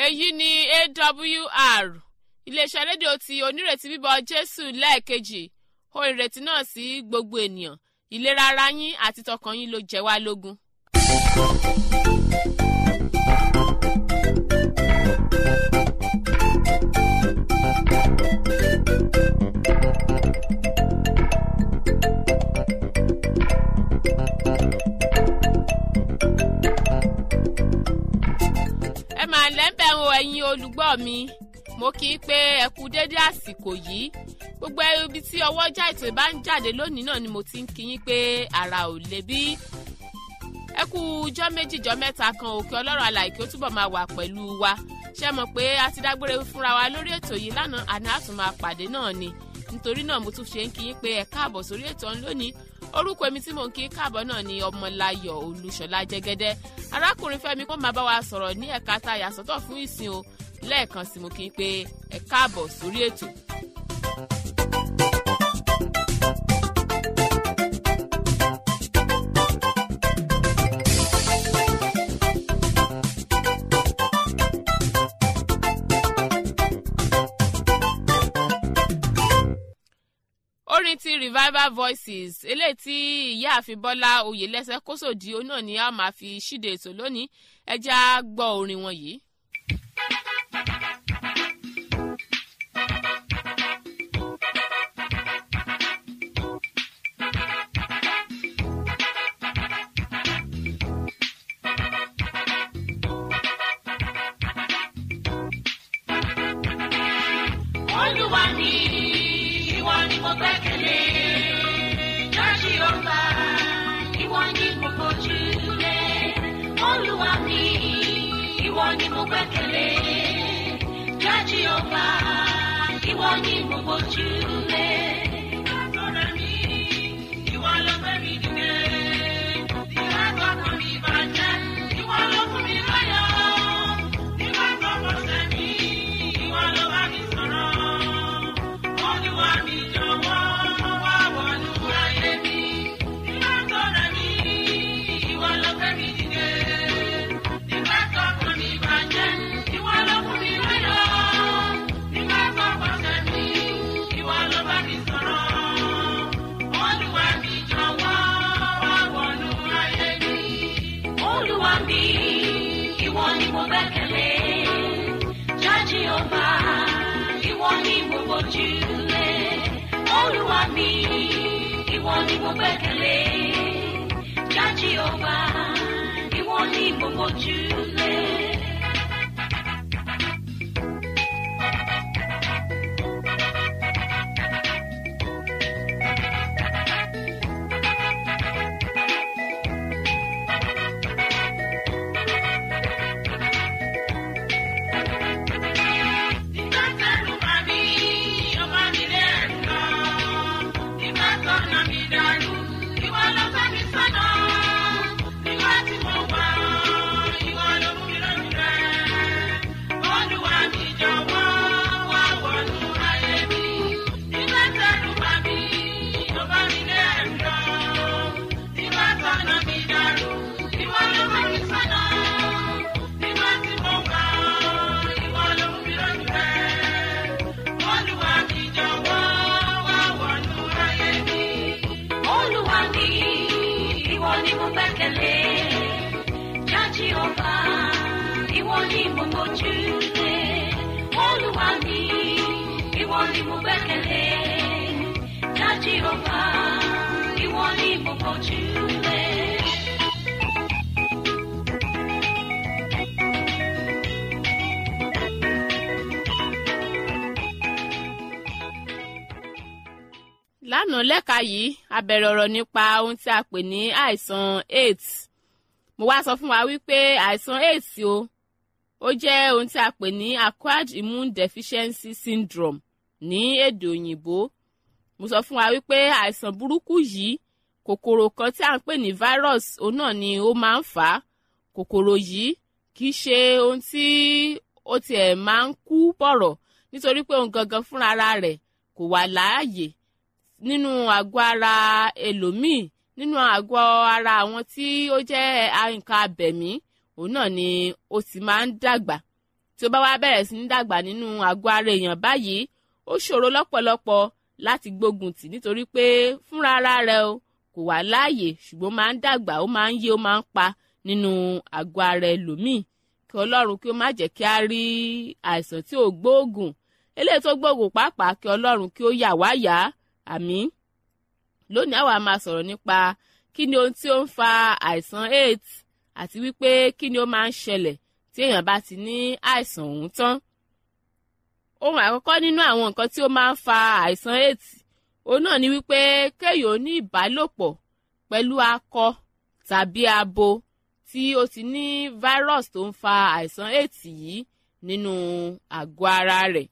èyí ni awr iléeṣẹ́ rédíò ti onírètí bíbọ jésù lẹ́ẹ̀kejì ó ìrètí náà sí gbogbo ènìyàn ìlera ara yín àti tọkàn yín ló jẹ wá lógún. ẹ máa lẹ́ńbẹ̀ ń wo ẹ̀yin olùgbọ́ mi mo kì í pé ẹ kú dédé àsìkò yìí gbogbo ibi tí ọwọ́jà ètò ìbá ń jáde lónìí náà ni mo ti ń kí yín pé ara ò lè bí ẹ kú jọ́ méjì jọ́ mẹ́ta kan òkè ọlọ́run alàyè kí ó túbọ̀ máa wà pẹ̀lú wa ṣé mọ̀ pé a ti dágbére fúnra wa lórí ètò yìí lánàá àná àtún máa pàdé náà ni nítorí náà mo tún ṣe ń kí yín pé ẹ káàbọ̀ sórí ètò ọ̀hún lónìí orúkọ èmi tí mò ń kí káàbọ̀ náà ni ọmọláyọ̀ olúṣọlá jẹ́gẹ́dẹ́ arákùnrin fẹ́mi kó máa bá wa sọ̀rọ̀ ní ẹ̀ka tá a yàsọ́tọ̀ fún ìsìn o lẹ́ẹ̀kan sí mo kí n pé ẹ káàbọ̀ sórí ètò. orin ti revival voices eléyìí tí ìyáàfin bọ́lá oyèlẹ́sẹ̀ kósòdì ó náà ni a máa fi ṣíde ètò lónìí ẹ já gbọ́ orin wọn yìí. olúwa mi ìwọ ni mo gbẹ́kẹ̀lé jọ́sí ọba ìwọ ni mo fojú lé olúwa mi ìwọ ni mo gbẹ́kẹ̀lé jọ́sí ọba ìwọ ni mo fojú lé. Látọ̀rẹ́ mi, ìwọ ló gbé mi dìde. Ìwà tọkàn mi bàjẹ́, ìwọ ló fún mi láyọ̀. Ìwà tọkàn sẹ́mi, ìwọ ló bá mi sọ̀rọ̀. Olúwa mi jọ̀wọ́ wá wọnú ayé mi. Ìwà tọrẹ mi, ìwọ ló gbé mi dìde. Ìwà tọkàn mi bàjẹ́, ìwọ ló fún mi láyọ̀. Ìwà tọkàn sẹ́mi, ìwọ ló bá mi sọ̀rọ̀. Olúwa mi jọ̀wọ́ wá wọnú ayé mi. Olúwa mi, ìwọ ni mo gbẹ́kẹ̀lé. Jájí ọba, ìwọ ni mo gbójú lé. Olúwa mi, ìwọ ni mo gbẹ́kẹ̀lé. Jájí ọba, ìwọ ni mo gbójú lé. Ìgbà tẹ̀rù bá mi, ọba mi lẹ́rù lọ. Ìgbà tọ̀nà mi dàrú, ìwọ ló fẹ́ mi sọ́nà. Ìwà tí mo wà, ìwọ ló mú mi lónìí rẹ̀. Olúwa mi jọ̀wọ́ wá wọnú ayé mi. Ìgbà tẹ̀rù bá mi, ọba mi lẹ́rù lọ. Ìgbà tọ̀nà mi dàrú, ìwọ ló fẹ́ mi sọ́nà. Ìwà tí mo wà, ìwọ ló mú mi lónìí rẹ̀. Olúwa mi jọ̀wọ́ wá wọnú ayé mi. Olúwa mi, ìwọ ni mo gbẹ́kẹ̀lé. Jájí ọba, ìwọ ni mo mójú lé. Olúwa mi, ìwọ ni mo gbẹ́kẹ̀lé. Jájí ọba, ìwọ ni mo mójú lé. lánàá lẹ́ka yìí a bẹ̀rẹ̀ ọ̀rọ̀ nípa ohun tí a pè ní àìsàn aids mo wá sọ fún wa wípé àìsàn aids o ó jẹ́ ohun tí a pè ní acquired immune deficiency syndrome ní èdè òyìnbó mo sọ fún wa wípé àìsàn burúkú yìí kòkòrò kan tí a ń pè ní virus òun náà ni ó máa ń fà á kòkòrò yìí kì í ṣe ohun tí ó tiẹ̀ máa ń kú bọ̀rọ̀ nítorí pé òun gangan fúnra rẹ̀ kò wà láàyè nínú àgọ́ ara ẹlòmíì nínú àgọ́ ara àwọn tí ó jẹ́ nǹkan abẹ̀mí òun náà ni ó ti máa ń dàgbà tí ó bá wá bẹ̀rẹ̀ sí ní dàgbà nínú àgọ́ ara èèyàn báyìí ó ṣòro lọ́pọ̀lọpọ̀ láti gbógun tì nítorí pé fúnra ara rẹ̀ o kò wà láàyè ṣùgbọ́n máa ń dàgbà ó máa ń yé ó máa ń pa nínú àgọ́ ara ẹlòmíì kí ọlọ́run kí ó má jẹ́ kí á rí àìsàn tí ò gbóògùn eléyìí tó gbóògùn pàápàá kí ọlọ́run kí ó yà wá yá àmín lónìí àwa máa sọ̀rọ̀ nípa kí ni ohun tí ó ń fa àìsàn aids àti wípé kí ni ó máa ń ṣẹlẹ̀ tí èèyàn bá ti ní àìsàn ọ̀hún tán ohun àkọ́kọ́ nínú àwọn nǹkan tí ó máa ń fa àìsàn aids òun náà ni wípé kéèyàn ní ìbálòpọ̀ pẹ̀lú akọ tàbí abo tí ó ti ní virus tó ń fa àìsàn aids yìí nínú àgọ́ ara rẹ̀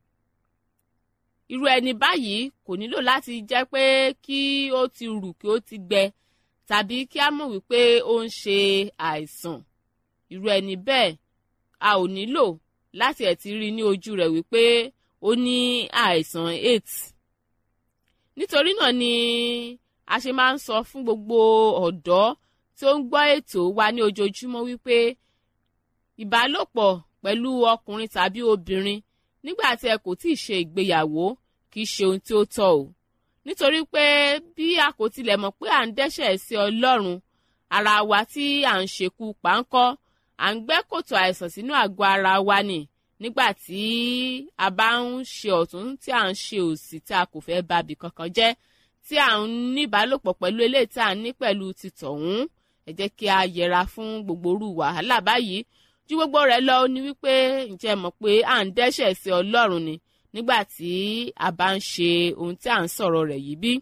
irú ẹni báyìí kò nílò láti jẹ́ pé kí ó ti rù kí ó ti gbẹ tàbí kí á mọ̀ wípé ó ń ṣe àìsàn irú ẹni bẹ́ẹ̀ a ò nílò láti ẹ̀ ti rí ní ojú rẹ̀ wípé ó ní àìsàn aids nítorí náà ni a ṣe máa ń sọ fún gbogbo ọ̀dọ́ tí ó ń gbọ́ ètò wa ní ojoojúmọ́ wípé ìbálòpọ̀ pẹ̀lú ọkùnrin tàbí obìnrin nígbà tí ẹ kò tí ì ṣe ìgbéyàwó kì í ṣe ohun tí ó tọ́ o nítorí pé bí a kò tilẹ̀ mọ̀ pé à ń dẹ́ṣẹ̀ sí ọlọ́run ara wa tí à ń ṣekú páńkọ́ à ń gbẹ́ kòtò àìsàn sínú àgọ́ ara wa ni nígbà tí a bá ń ṣe ọ̀tún tí à ń ṣe òsì tí a kò fẹ́ babì kankan jẹ́ tí à ń ní ìbálòpọ̀ pẹ̀lú eléyìí tí à ń ní pẹ̀lú títọ̀hún ẹ jẹ́ kí a yẹra fún gbogbo orú wàhálà báyìí ju gbogbo rẹ̀ lọ ni wípé ǹjẹ́ mọ̀ pé à ń dẹ́ṣẹ̀ sí ọlọ́run ni nígbà tí a bá ń ṣe ohun tí à ń sọ̀rọ̀ rẹ̀ yìí bí.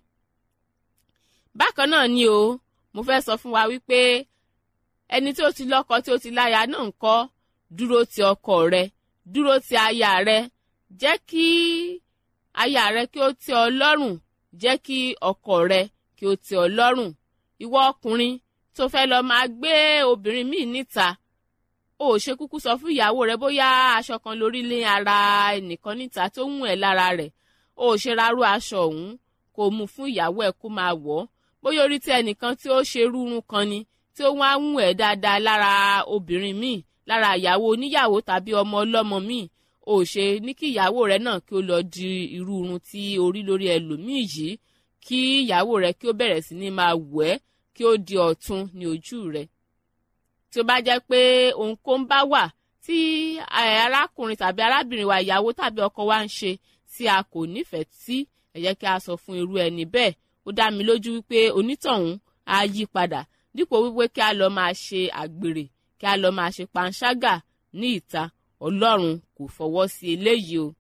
bákan náà ni o mo fẹ́ sọ fún wa wípé ẹni tí ó ti lọ́kọ tí ó ti láya náà ń kọ́ dúró ti ọkọ rẹ dúró ti aya rẹ jẹ́ kí aya rẹ kí ó tẹ́ ọ lọ́rùn jẹ́ kí ọkọ rẹ kí ó tẹ́ ọ lọ́rùn ìwọ ọkùnrin tó fẹ́ lọ máa gbé obìnrin míì níta o ò ṣe kúkú sọ fún ìyàwó rẹ bóyá aṣọ kan lórí lé ara ẹnìkan níta tó ń ẹ lára rẹ o ò ṣe rárú aṣọ ọ̀hún kó mú fún ìyàwó ẹ kó máa wọ̀ bóyá orí tí ẹnìkan tí ó ṣe rúrun kan ni tí ó wá ń ẹ dáadáa lára obìnrin míì lára ìyàwó oníyàwó tàbí ọmọ ọlọ́mọ míì o ò ṣe ní kí ìyàwó rẹ náà kí ó lọ di irú irun tí orí lórí ẹlòmíì yìí kí ìyàwó rẹ kí ó bẹ̀rẹ̀ sí ní máa wẹ̀ ẹ́ kí ó di ọ̀tun ní ojú rẹ tí ó bá jẹ́ pé ohunkóhun bá wà tí arákùnrin tàbí arábìnrin wa ìyàwó tàbí ọkọ wa ń ṣe tí a kò nífẹ̀ẹ́ sí ẹ jẹ́ kí a sọ fún irú ẹni bẹ́ẹ̀ ó dá mi lójú wípé onítọ̀hún á yí padà dípò wípé kí a lọ máa ṣe àgbèrè kí a lọ máa ṣe panṣágà ní ìta ọlọ́run kò fọwọ́ sí eléyìí o.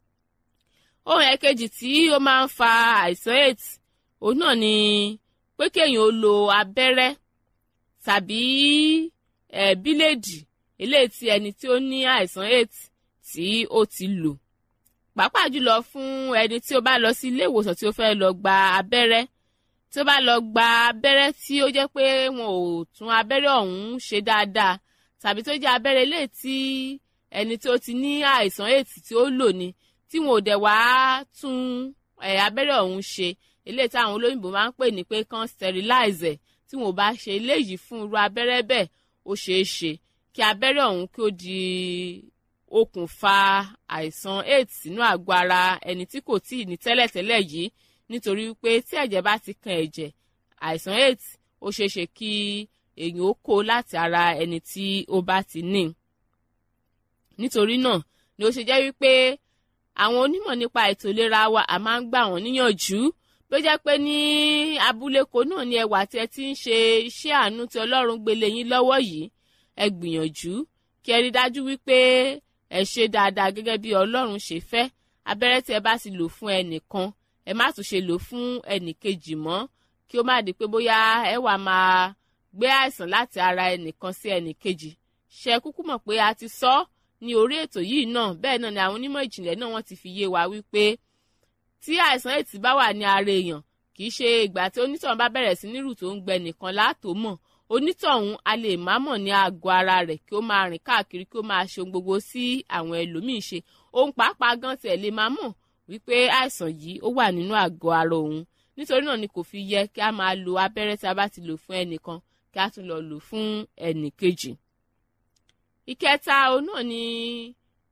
ohun ẹ̀kejì tí ó máa ń fa àìsàn aids òun náà ni pé kéèyàn ó lo abẹ́rẹ́ tàbí ẹ̀ bíléèdì eléyìí tí ẹni tí ó ní àìsàn aids tí ó ti lò pàápàá jùlọ fún ẹni tí ó bá lọ sí ilé ìwòsàn tí ó fẹ́ lọ gba abẹ́rẹ́ tí ó bá lọ gba abẹ́rẹ́ tí ó jẹ́ pé wọn ò tún abẹ́rẹ́ ọ̀hún ṣe dáadáa tàbí tó jẹ́ abẹ́rẹ́ eléyìí tí ẹni tí ó ti ní àìsàn aids tí ó lò ní tí wọn ò dẹ̀ wá tún abẹ́rẹ́ ọ̀hún ṣe eléyìí tí àwọn olóyìnbó máa ń pè ní pé kán sterilize ẹ̀ tí wọn ò bá ṣe eléyìí fún irú abẹ́rẹ́ bẹ́ẹ̀ ó ṣeé ṣe kí abẹ́rẹ́ ọ̀hún kí ó di okùnfà àìsàn aids sínú àgọ́ ara ẹni tí kò tíì ní tẹ́lẹ̀tẹ́lẹ̀ yìí nítorí pé tí ẹ̀jẹ̀ bá ti kan ẹ̀jẹ̀ àìsàn aids ó ṣeé ṣe kí èèyàn ó kó láti ara ẹni tí ó bá ti ní. nítorí náà ni ó ṣe jẹ́ wípé àwọn onímọ̀ nípa ètò ìlera wa a máa ń gbà wọ́n níyànjú bí ó jẹ́ pé ní abúlé kan náà ni ẹwà tí ẹ ti ń ṣe iṣẹ́ àánú tí ọlọ́run gbélé yín lọ́wọ́ yìí ẹ gbìyànjú kí ẹ rí dájú wípé ẹ ṣe dáadáa gẹ́gẹ́ bí ọlọ́run ṣe fẹ́ abẹ́rẹ́ tí ẹ bá ti lò fún ẹnìkan ẹ má tún ṣe lò fún ẹnìkejì mọ́ kí ó má di pé bóyá ẹ wà máa gbé àìsàn láti ara ẹnìkan sí ẹnìkejì ṣe kúkú mọ̀ pé a ti sọ ní orí ètò yìí náà bẹ́ẹ̀ náà ni àwọn onímọ̀ ìjìnlẹ̀ náà wọ́n ti fi yé wa wípé tí àìsàn ètì bá wà ní ara èèyàn kì í ṣe ìgbà tí onítọ̀hún bá bẹ̀rẹ̀ sí nírù tó ń gbẹ nìkan látò mọ̀ onítọ̀hún a lè má mọ̀ ní àgọ́ ara rẹ̀ kí ó máa rìn káàkiri kí ó máa ṣe ohun gbogbo sí àwọn ẹlòmíín ṣe ohun pàápàá gan tiẹ̀ lè máa mọ̀ wípé àìsàn yìí ó wà nínú àgọ́ ara òun nítorí náà ni kò fi yẹ kí a máa lo abẹ́rẹ́ tí a bá ti lò fún ẹnìkan kí a tún lọ lò fún ẹnìkejì. ìkẹta òun náà ni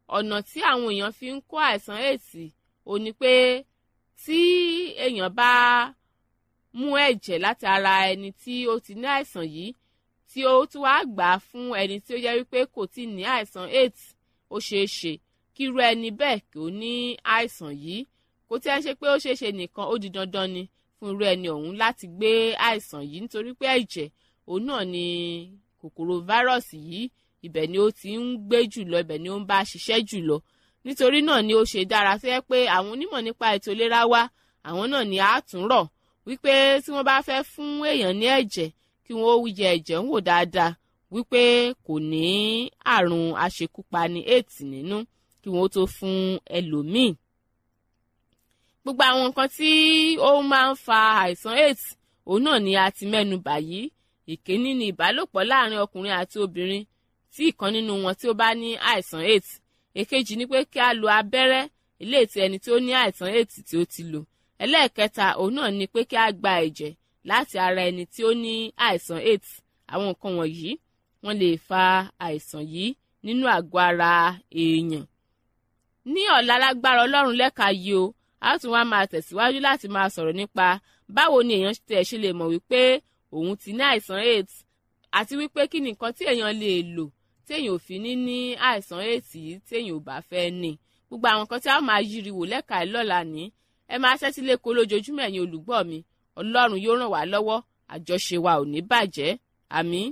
ọ̀nà tí àwọn èèyàn fi ń kó àìsàn aids ò ní pé tí èèyàn bá mú ẹ̀jẹ̀ láti ara ẹni tí ó ti ní àìsàn yìí tí ó tún wá gbà á fún ẹni tí ó jẹ́ wípé kò tí ì ní àìsàn aids ó ṣeé ṣe kí irú ẹni bẹ́ẹ̀ kí ó ní àìsàn yìí kò tí ẹ ṣe pé ó ṣeé ṣe nìkan ó di dandan ni fún irú ẹni ọ̀hún láti gbé àìsàn yìí nítorí pé ẹ̀jẹ̀ òun náà ni kòkòrò fáírọ́ọ̀sì yìí ibẹ̀ ni ó ti ń gbé jùlọ ibẹ̀ ni ó ń bá ṣiṣẹ́ jùlọ nítorí náà ni ó ṣe dára tó yẹ pé àwọn onímọ̀ nípa ètò ìlera wa àwọn náà ni àátúnrọ̀ wípé tí wọ́n bá fẹ́ fún èèyàn ní ẹ̀jẹ̀ kí wọ́n ó yẹ ẹ̀jẹ̀ ń wò dáadáa wípé kò ní àrùn aṣekúpani aids nínú kí wọ́n tó fún ẹlòmíì gbogbo àwọn nǹkan tí ó máa ń fa àìsàn aids òun náà ni a ti mẹ́nu bà yìí ìkíní ni ìbálòpọ̀ láàrin ọkùnrin àti obìnrin tí ìkan nínú wọn tí ó bá ní àìsàn aids èkejì ni pé kí a lo abẹ́rẹ́ ilé tí ẹni tí ó ní àìsàn aids tí ó ti lò ẹlẹ́ẹ̀kẹta òun náà ni pé kí a gba ẹ̀jẹ̀ láti ara ẹni tí ó ní àìsàn aids àwọn nǹkan wọ̀nyí wọ́n lè fa àìsàn yìí nínú àgọ́ ara èèyàn ní ọ̀la lágbára ọlọ́run lẹ́ka yìí o a tún wá máa tẹ̀síwájú láti máa sọ̀rọ̀ nípa báwo ni èèyàn tẹ̀ ṣe lè mọ̀ wípé òun ti ní àìsàn aids àti wípé kí ni nǹkan tí èèyàn lè lò tí èèyàn ò fi ní ní àìsàn aids yìí tí èèyàn ò bá fẹ́ ní gbogbo àwọn nǹkan tí a máa yiri wò lẹ́ka ẹ̀ lọ́la ní ẹ máa ṣẹ́tí lẹ́kọ̀ọ́ lójoojúmọ́ ẹ̀yin olùgbọ́ mi ọlọ́run yóò ràn wá lọ́wọ́ àjọṣe wa ò ní bàjẹ́ àmín.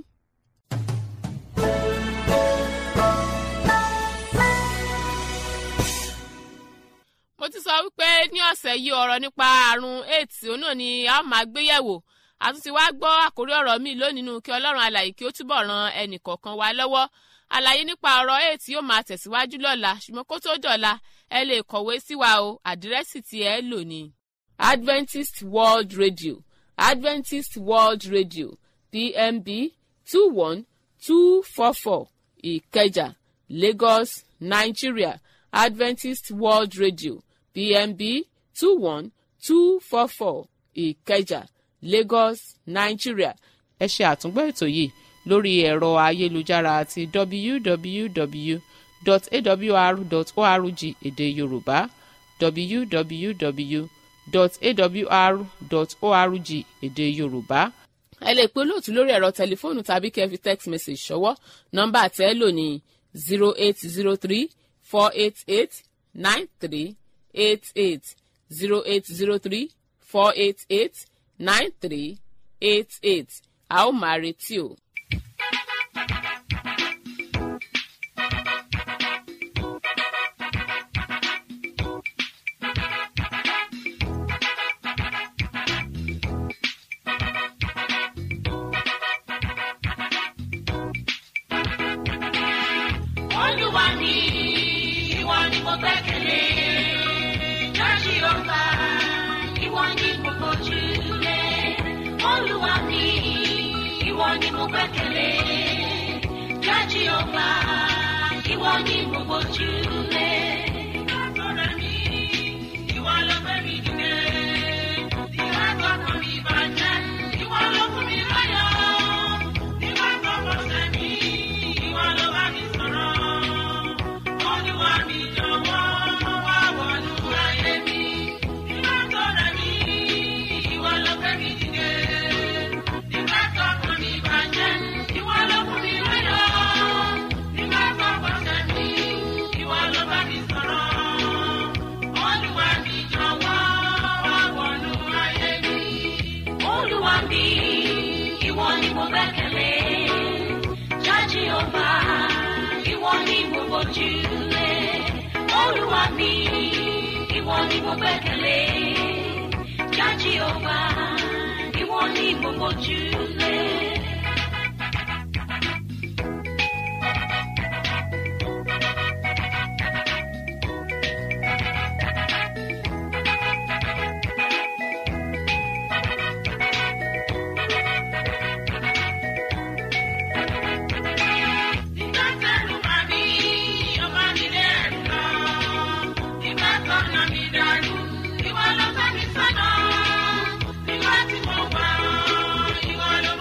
mo ti sọ wípé ní ọ̀sẹ̀ yìí ọ̀rọ̀ nípa àrùn aids òun náà ni a máa gbé yẹ̀wò àtúntí wá gbọ́ àkórí ọ̀rọ̀ mi lónìí nínú kí ọlọ́run alàyè kí ó túbọ̀ ran ẹnì kọ̀ọ̀kan wa lọ́wọ́ àlàyé nípa ọ̀rọ̀ aids yóò máa tẹ̀síwájú lọ́la ṣùgbọ́n kó tó dọ̀la ẹ lè kọ̀wé sí wa o àdírẹ́sì tí ẹ lò ní. Adventist World Radio Adventist World Radio PMB two one two four four Ìkẹjà Lagos Nigeria Adventist World Radio PMB two one two four four Ìkẹjà Lagos Nigeria. ẹ ṣe àtúngbọ́ ètò yìí lórí ẹ̀rọ ayélujára àti www.awr.org èdè Yorùbá www.awr.org èdè Yorùbá. ẹ lè pe olóòtú lórí ẹ̀rọ tẹlifóònù tàbí kẹ́ fi text message ṣọwọ́ nọ́mbà tẹ́ lò ní zero eight zero three four eight eight nine three eight eight zero eight zero three four eight eight nine three eight eight a ó máa retí o. Olúwa ni ìwọ ni mo gbẹ́kẹ̀lé. Jọ́sí ọba ìwọ ni mo fojú lé. Olúwa ni ìwọ ni mo gbẹ́kẹ̀lé. Jọ́sí ọba ìwọ ni mo fojú lé. Látọ̀rẹ́ mi, ìwọ ló gbé mi dìde. Ìwà tó kàn mí bàjẹ́, ìwọ ló fún mi láyọ̀. Ìwà tó kọ̀ sẹ́mi, ìwọ ló bá mi sọ̀rọ̀. Olúwa mi jọ̀wọ́ wá wọnú ayé mi. Ìwà tó rẹ̀ mí, ìwọ ló gbé mi dìde. Ìwà tó kàn mí bàjẹ́, ìwọ ló fún mi láyọ̀. Ìwà tó kọ̀ sẹ́mi, ìwọ ló bá mi sọ̀rọ̀. Olúwa mi jọ̀wọ́ wá wọnú ayé mi. Olúwa mi, ìwọ ni mo gbẹ́kẹ̀lé. Jájí ọba, ìwọ ni mo fojú lé. Olúwa mi, ìwọ ni mo gbẹ́kẹ̀lé. Jájí ọba, ìwọ ni mo fojú lé. Nígbà tẹ́lu bá mi, ọba mi lé ẹ̀rù lọ. Nígbà tọ́nà mi dàrú, ìwọ ló bá mi sọ́nà. Nígbà tí mo wà, ìwọ ló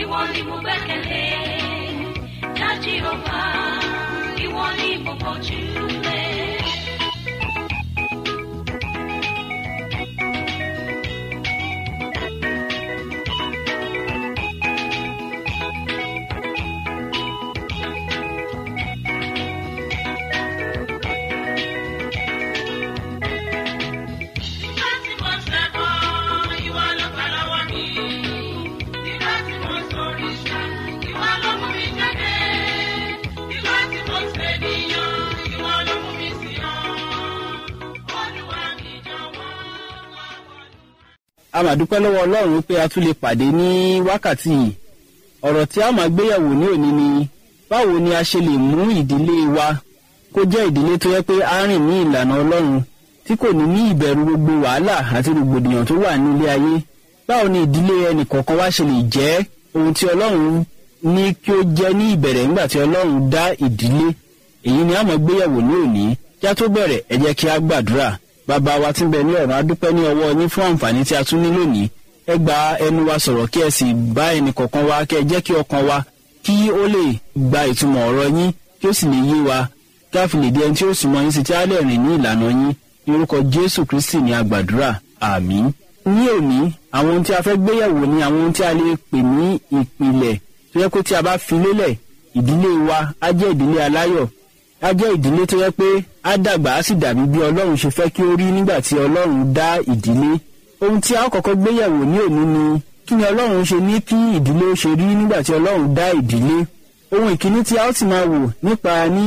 ìwọ ni mo gbẹ́kẹ̀lé. Dá Jèhófà, ìwọ ni mo gbójúlé. Nígbà tí mo ṣẹbọ, ìwọ ló gbà lọ́wọ́ mi. Nígbà tí mo ṣòrìṣà, ìwọ ló mú mi jáde. Nígbà tí mo ṣènìyàn, ìwọ ló mú mi sí ọ. Olúwa mi jọ̀wọ́ wá wọ̀lú. a máa dúpẹ́ lọ́wọ́ ọlọ́run pé a tún lè pàdé ní wákàtí yìí ọ̀rọ̀ tí a máa gbéyàwó ní òní ni báwo ni a ṣe lè mú ìdílé wa kó jẹ́ ìdílé tó yẹ pé a rìn ní ìlànà ọlọ́run tí kò ní ní ìbẹ̀rù gbogbo wàhálà àti rògbòdìyàn tó wà ní ilé ayé báwo ni ìdílé ẹnìkọ̀ọ̀kan wa ṣe lè jẹ́ ohun tí ọlọ́run ní kí ó jẹ́ ní ìbẹ̀rẹ̀ nígbà tí ọlọ́run dá ìdílé èyí ni a máa gbéyàwó ní òní kí a tó bẹ̀rẹ̀ ẹ jẹ́ kí a gbàdúrà bàbá wa tí ń bẹ ní ọ̀run adúpẹ́ ní ọwọ́ yín fún àǹfààní tí a tún ní lónìí ẹ gba ẹnu wa sọ̀rọ̀ kí ẹ sì bá ẹnì kọ̀ọ̀kan wa kí ẹ jẹ́ kí ọkàn wa kí ó lè gba ìtumọ̀ ọ̀rọ̀ yín kí ó sì lè yé wa kí a fi lè di ẹni tí ó súnmọ́ yín sí tí a lè rìn ní ìlànà yín ní orúkọ jésù kristi ní agbàdúrà àmín. ní òní àwọn ohun tí a fẹ́ gbéyẹ̀wò ni àwọn ohun tí a lè pè ní ìpìlẹ̀ tó yẹ pé tí a bá fi lélẹ̀ ìdílé wa á jẹ́ ìdílé aláyọ̀ á jẹ́ ìdílé tó yẹ pé á dàgbà á sì dàbí bí ọlọ́run ṣe fẹ́ kí ó rí nígbà tí ọlọ́run dá ìdílé ohun tí a ó kọ́kọ́ gbéyẹ̀wò ní òní ni kí ni ọlọ́run ṣe ní kí ìdílé ó ṣe rí nígbà tí ọlọ́run dá ìdílé ohun ìkíní tí a ó sì máa wò nípa ní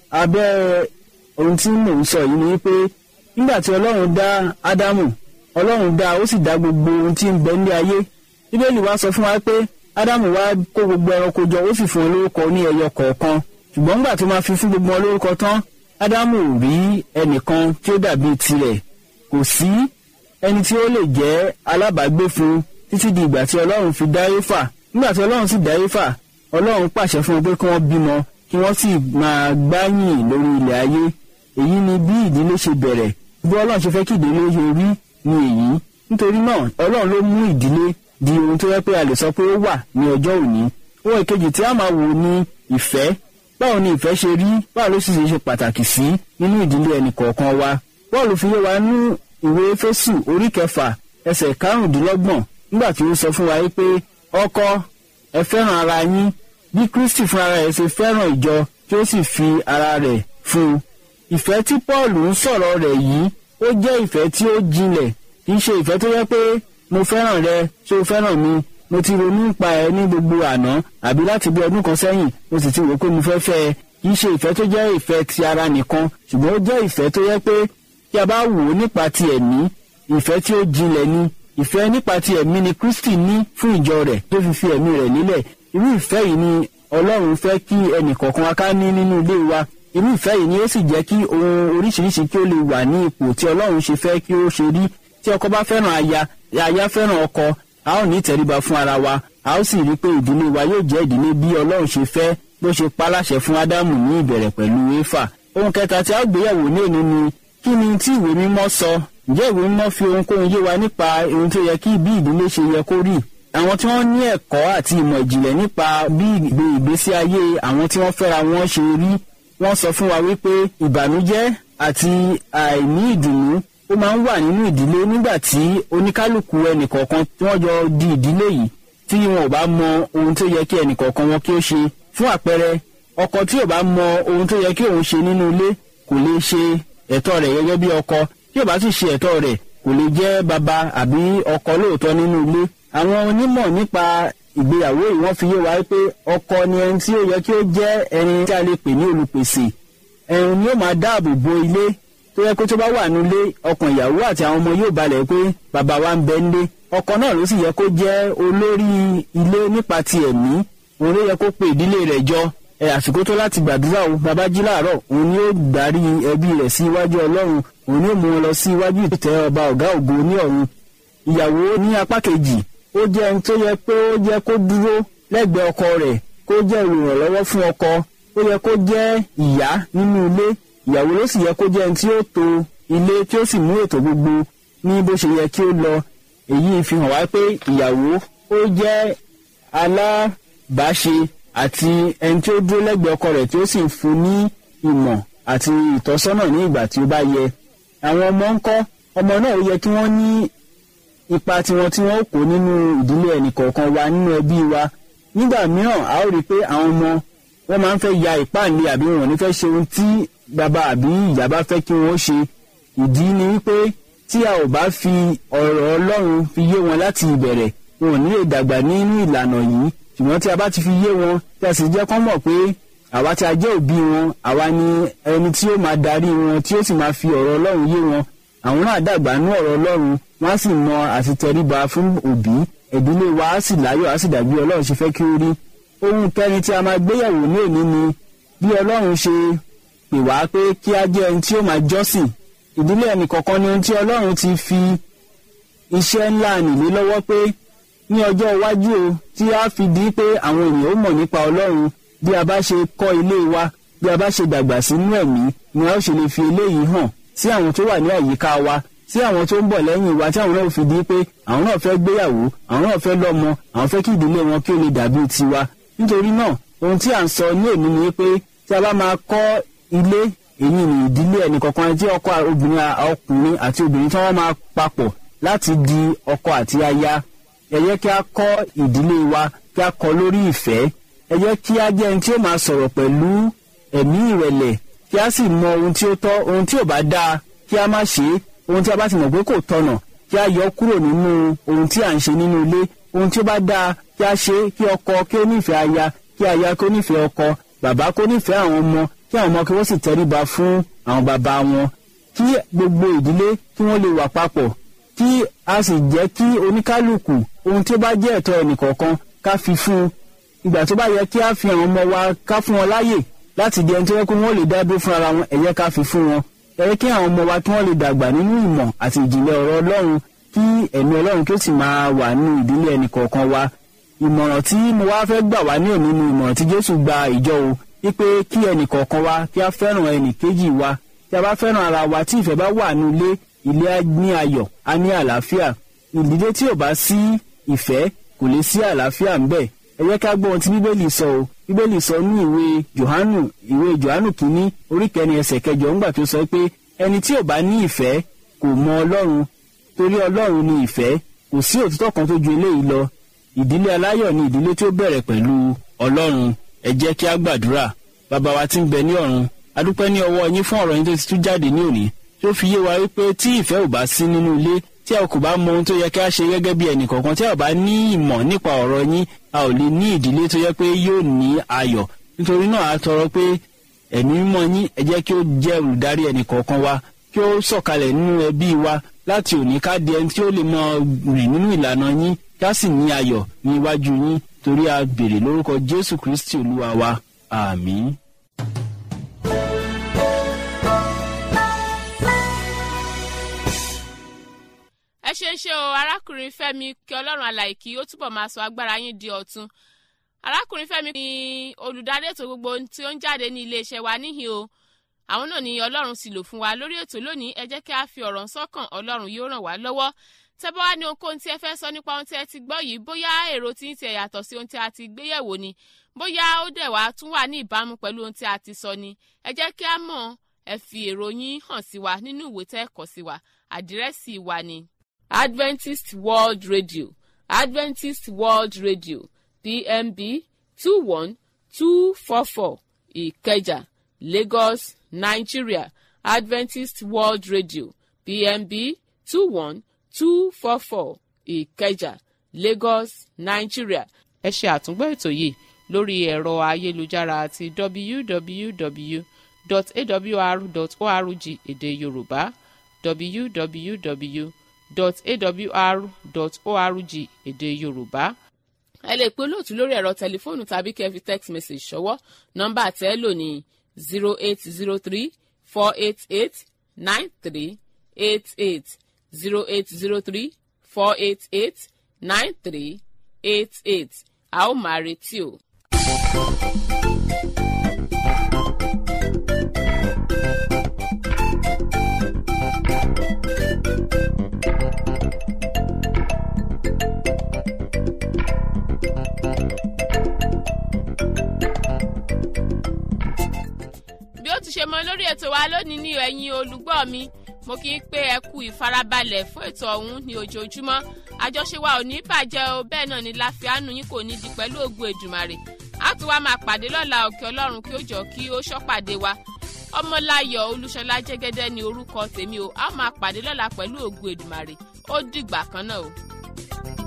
abẹ́ ohun tí mò ń sọ yìí ni pé nígbà tí ọlọ́run dá ádámù ọlọ́run dá ó sì dá gbogbo ohun tí ń bẹ ní ayé bíbélì wa sọ fún wa pé ádámù wá kó gbogbo ẹranko jọ ó sì fún wọn lórúkọ ní ẹyọ kọ̀ọ̀kan ṣùgbọ́n nígbà tó máa fi fún gbogbo wọn lórúkọ tán ádámù ò rí ẹnìkan tí ó dàbí tirẹ̀ kò sí ẹni tí ó lè jẹ́ alábàágbé fún títí di ìgbà tí ọlọ́run fi dá éfà nígbà tí ọlọ́run sì dá éfà ọlọ́run pàṣẹ fún wọn pé kí wọ́n bímọ kí wọ́n sì máa gbáyìn lórí ilẹ̀ ayé èyí ni bí ìdílé ṣe bẹ̀rẹ̀ bí ọlọ́run ṣe fẹ́ kí ìdílé ṣe rí ni èyí nítorí náà ọlọ́run ló mú ìdílé di ohun tó yẹ pé a lè sọ pé ó wà ní ọjọ́ òní ohun ìkejì tí a máa wò ni ìfẹ́ báwo ni ìfẹ́ ṣe rí báwo ló sì ṣe ṣe pàtàkì sí nínú ìdílé ẹnì kọ̀ọ̀kan wa bọ́ọ̀lù fi yé wa ní ìwé Éfésù orí kẹfà ẹsẹ̀ karùndínlọ́gbọ̀n nígbà tí ó sọ fún wa pé ọkọ ẹ fẹ́ràn ara yín bí Kristi fún ara rẹ̀ ṣe fẹ́ràn ìjọ tí ó sì fi ara rẹ̀ fún un ìfẹ́ tí Paul ń sọ̀rọ̀ rẹ̀ yìí ó jẹ́ ìfẹ́ tí ó jinlẹ̀ kì í ṣe ìfẹ́ tó yẹ pé mo fẹ́ràn rẹ ṣé o fẹ́ràn mi mo ti ronú nípa ẹ ní gbogbo àná àbí láti bí ọdún kan sẹ́yìn mo sì ti wò pé mo fẹ́ fẹ́ ẹ kì í ṣe ìfẹ́ tó jẹ́ ìfẹ́ ti ara nìkan ṣùgbọ́n ó jẹ́ ìfẹ́ tó yẹ pé tí a bá wò ó nípa ti ẹ̀mí ìfẹ́ tí ó jinlẹ̀ ni ìfẹ́ nípa ti ẹ̀mí ni Kristi ní fún ìjọ rẹ̀ tó fi fi ẹ̀mí rẹ̀ nílẹ̀ irú ìfẹ́ yìí ni Ọlọ́run fẹ́ kí ẹnì kọ̀ọ̀kan wa ká ní nínú ilé wa irú ìfẹ́ yìí ni ó sì jẹ́ kí ohun oríṣiríṣi kí ó lè wà ní ipò tí Ọlọ́run ṣe fẹ́ kí ó ṣe rí tí ọkọ bá fẹ́ràn aya aya fẹ́ràn ọkọ a ó ní ìtẹríba fún ara wa a ó sì rí i pé ìdílé wa yóò jẹ́ ìdílé bí Ọlọ́run ṣe fẹ́ bó ṣe paláṣẹ fún Ádámù ní ìbẹ̀rẹ̀ pẹ̀lú Éfà ohun kẹta tí a ó gbéyàwó ní òní ni kí ni tí ìwé mímọ́ sọ ǹjẹ́ ìwé mímọ́ fi ohunkóhun yé wa nípa ohun tó yẹ kí bí ìdílé ṣe yẹ kó rí àwọn tí wọ́n ní ẹ̀kọ́ àti ìmọ̀ ìjìnlẹ̀ nípa bí ìgbé ìgbésí ayé àwọn tí wọ́n fẹ́ra wọn ṣe rí wọ́n sọ fún wa wípé ìbànújẹ́ àti àìní ìdùnnú ó máa ń wà nínú ìdílé nígbà tí oníkálukú ẹnìkọ̀ọ̀kan tí wọ́n jọ di ìdílé yìí tí wọn ò bá mọ ohun tó yẹ kí ẹnìkọ̀ọ̀kan wọn kí ó ṣe fún àpẹẹrẹ ọkọ tí ò bá mọ ohun tó yẹ kí òun ṣe nínú ilé kò lè ṣe ẹ̀tọ́ rẹ̀ gẹ́gẹ́ bí ọkọ tí ò bá sì ṣe ẹ̀tọ́ rẹ̀ kò lè jẹ́ bàbá àbí ọkọ lóòótọ́ nínú ilé àwọn onímọ̀ nípa ìgbéyàwó yìí wọ́n fi yé wa pé ọkọ ni ẹni tí ó yẹ kí ó jẹ́ ẹni tí a lè pè ní olùpèsè ẹni ni ó máa dáàbò bo ilé tó yẹ kó tó bá wà nílé ọkàn ìyàwó àti àwọn ọmọ yóò balẹ̀ pé bàbá wa ń bẹ nílé ọkọ náà ló sì yẹ kó jẹ́ olórí ilé nípa ti ẹ̀mí òun ló yẹ kó pe ìdílé rẹ̀ jọ ẹ àsìkò tó láti gbàdúrà o bàbá jí láàárọ̀ òun ni ó darí ẹbí rẹ̀ sí iwájú ọlọ́run òun ni ó mú wọn lọ sí iwájú ìtẹ́ ọba ọ̀gá ògo ní ọ̀run ìyàwó ní apá kejì ó jẹ́ ẹni tó yẹ pé ó jẹ́ kó dúró lẹ́gbẹ̀ẹ́ ọkọ rẹ̀ kó jẹ́ olùrànlọ́wọ́ fún ọkọ ó yẹ kó jẹ́ ìyá nínú ilé ìyàwó ló sì yẹ kó jẹ́ ẹni tí ó tò ilé tí ó sì mú ètò gbogbo ní bó ṣe yẹ kí ó lọ èyí fi hàn wá pé ìyàwó ó jẹ́ alábàáṣe àti ẹni tí ó dúró lẹ́gbẹ̀ẹ́ ọkọ rẹ̀ tí ó sì ń fún ní ìmọ̀ àti ìtọ́sọ́nà ní ìgbà tí ó bá yẹ àwọn ọmọ ń kọ́ ọmọ náà ó yẹ kí wọ́n ní ipa tiwọn tí wọ́n ó kó nínú ìdílé ẹnìkọ̀ọ̀kan wa nínú ẹbí wa nígbà mìíràn a ó rí i pé àwọn ọmọ wọn máa ń fẹ́ ya ìpáǹlẹ̀ àbí wọn ò ní fẹ́ ṣe ohun tí bàbá àbí ìyá bá fẹ́ kí wọ́n ṣe ìdí ni wípé tí a ò bá fi ọ̀rọ̀ ọlọ́run fi yé wọn láti ìbẹ̀rẹ̀ wọn ò ní lè dàgbà nínú ìlànà yìí ṣùgbọ́n tí a bá ti fi yé wọn tí a sì jẹ́ kán mọ̀ pé àwa tí a jẹ́ òbí wọn àwa ni ẹni tí ó máa darí wọn tí ó sì máa fi ọ̀rọ̀ ọlọ́run yé wọn àwọn náà dàgbà nú ọ̀rọ̀ ọlọ́run wọ́n á sì mọ àti tẹríba fún òbí ìdílé wa á sì láyọ̀ á sì dàbí ọlọ́run ṣe fẹ́ kí ó rí ohun kẹrin tí a máa gbéyàwó ní òní ni bí ọlọ́run ṣe pè wá pé kí a jẹ́ ẹni tí ó máa jọ́sìn ìdílé ẹnì kọ̀ọ̀kan ni ohun tí ọlọ́run ti fi iṣẹ́ ńlá nìlé lọ́wọ́ pé ní ọjọ́ iwájú o tí a fi di pé àwọn ènìyàn ó mọ̀ nípa ọlọ́run bí a bá ṣe kọ́ ilé wa bí a bá ṣe dàgbà sínú ẹ̀mí ni a ó ṣe lè fi eléyìí hàn sí àwọn tó wà ní àyíká wa sí àwọn tó ń bọ̀ lẹ́yìn wa tí àwọn náà fi di pé àwọn náà fẹ́ gbéyàwó àwọn náà fẹ́ lọ́mọ àwọn fẹ́ kí ìdílé wọn kí ó lè dàbí tiwa nítorí náà ohun tí à ń sọ ní òní ni pé tí a bá máa kọ́ ilé èyí ni ìdílé ẹnìkọ̀ọ̀kan tí ọkọ obìnrin ọkùnrin àti obìnrin tí wọ́n máa papọ̀ láti di ọkọ àti aya ẹ jẹ́ kí a kọ́ ìdílé wa kí a kọ́ lórí ìfẹ́ ẹ jẹ́ kí a jẹ́ ẹni tí ó máa sọ̀rọ̀ pẹ̀lú ẹ̀mí ìrẹ̀lẹ̀ kí a sì mọ ohun tí ó tọ́ ohun tí ò bá dáa kí a má ṣe é ohun tí a bá ti mọ̀ pé kò tọ̀nà kí a yọ kúrò nínú ohun tí à ń ṣe nínú ilé ohun tí ó bá dáa kí a ṣe kí ọkọ kí ó nífẹ̀ẹ́ aya kí aya kí ó nífẹ̀ẹ́ ọkọ bàbá kó nífẹ̀ẹ́ àwọn ọmọ kí àwọn ọmọ kí wọ́n sì tẹríba fún àwọn bàbá wọn kí gbogbo ìdílé kí wọ́n lè wà papọ̀ kí a sì jẹ́ kí oníkálukú ohun tí ó bá jẹ́ ẹ̀tọ́ ẹnìkọ̀ọ̀kan ká fi fún un ìgbà tó bá yẹ kí a fi àwọn ọmọ wa ká fún wọn láàyè láti di ẹni tó yẹ kó wọ́n lè dá dúró fún ara wọn ẹ jẹ́ ká fi fún wọn ẹ jẹ́ kí àwọn ọmọ wa kí wọ́n lè dàgbà nínú ìmọ̀ àti ìjìnlẹ̀ ọ̀rọ̀ ọlọ́run kí ẹ̀mí ọlọ́run kí ó sì máa wà nínú ìdílé ẹnìkọ̀ọ̀kan wa ìmọ̀ràn tí mo wá fẹ́ gbà wá ní òní ni ìmọ̀ràn tí jésù gba ìjọ o wípé kí ẹnìkọ̀ọ̀kan wa kí a fẹ́ràn ẹnìkejì wa tí a bá fẹ́ràn ara wa tí ìfẹ́ bá wà ní ilé ilé á ní ayọ̀ á ní àlàáfíà ìdílé tí ò bá sí ìfẹ́ kò lè sí àlàáfíà ń bẹ̀ ẹ jẹ́ ká gbọ́ ohun tí bíbélì sọ o bíbélì sọ ní ìwé johannu ìwé johannu kìíní orí kẹrin ẹsẹ̀ kẹjọ ńgbà tó sọ pé ẹni tí ò bá ní ìfẹ́ kò mọ ọlọ́run torí ọlọ́run ni ìfẹ́ kò sí òtítọ́ kan tó ju eléyìí lọ ìdílé aláyọ̀ ni ìdílé tí ó bẹ̀rẹ̀ pẹ̀lú ọlọ́run ẹ jẹ́ kí a gbàdúrà bàbá wa tí ń bẹ ní ọ̀run adúpẹ́ ní ọwọ́ yín fún ọ̀rọ̀ yín tó ti tú jáde ní òní tó fi yé wa wípé tí ìfẹ́ ò bá sí nínú ilé tí a kò bá mọ ohun tó yẹ kí a ṣe gẹ́gẹ́ bí ẹnì kọ̀ọ̀kan tí a bá ní ìmọ̀ nípa ọ̀rọ̀ yín a ò lè ní ìdílé tó yẹ pé yóò ní ayọ̀ nítorí náà a tọrọ pé ẹ̀mí mímọ́ yín ẹ jẹ́ kí ó jẹ́ olùdarí ẹnì kọ̀ọ̀kan wa kí ó sọ̀kalẹ̀ nínú ẹbí wa láti òní ká di ẹni tí ó lè mọ rìn nínú ìlànà yín ká sì ní ayọ̀ ní iwájú yín torí a béèrè lórúkọ Jésù Kristi Olúwa wa àmín. ẹ ṣe ń ṣe o arákùnrin Fẹ́mi kí Ọlọ́run alàyè kí ó túbọ̀ máa sọ agbára yín di ọ̀tun arákùnrin Fẹ́mi ni olùdarí ètò gbogbo tí ó ń jáde ní iléeṣẹ́ wa níhìn o àwọn náà ni Ọlọ́run sì lò fún wa lórí ètò lónìí ẹ jẹ́ kí a fi ọ̀rọ̀ sọ́kàn Ọlọ́run yóò ràn wá lọ́wọ́ tẹ́ bá wá ní ohunkóhun tí ẹ fẹ́ sọ nípa ohun tí ẹ ti gbọ́ yìí bóyá èrò tí ń tiẹ̀ yàtọ̀ sí ohun tí a ti gbé yẹ̀wò ni bóyá ó dẹ̀ wá tún wà ní ìbámu pẹ̀lú ohun tí a ti sọ ni ẹ jẹ́ kí a mọ̀ ẹ fi èrò yín hàn sí wa nínú ìwé tẹ́ kọ sí wa àdírẹ́sì wa ni Adventist World Radio Adventist World Radio PMB two one two four four Ìkẹjà Lagos Nigeria Adventist World Radio PMB two one two four four Ìkẹjà Lagos Nigeria. ẹ ṣe àtúngbọ́ ètò yìí lórí ẹ̀rọ ayélujára àti www.awr.org èdè Yorùbá www.awr.org èdè Yorùbá ẹ lè pe olóòtú lórí ẹ̀rọ tẹlifóònù tàbí kẹ́ fi text message ṣọwọ́ nọ́mbà tẹ́ lò ní zero eight zero three four eight eight nine three eight eight zero eight zero three four eight eight nine three eight eight a ó máa retí o. lórí ètò wa lónìí ní ẹ̀yin olùgbọ́ mi mo kì í pé ẹ kú ìfarabalẹ̀ fún ètò ọ̀hún ní ojoojúmọ́ àjọṣe wa ò ní bàjẹ́ o bẹ́ẹ̀ náà ni láfíàánú yín kò ní di pẹ̀lú ògùn èdùmàrè a tún wá máa pàdé lọ́la òkè ọlọ́run kí ó jọ kí ó ṣọ́pàdé wa ọmọláyọ̀ olúṣọlá jẹ́gẹ́dẹ́ ni orúkọ tèmi o a máa pàdé lọ́la pẹ̀lú ògùn èdùmàrè ó dìgbà kan náà o.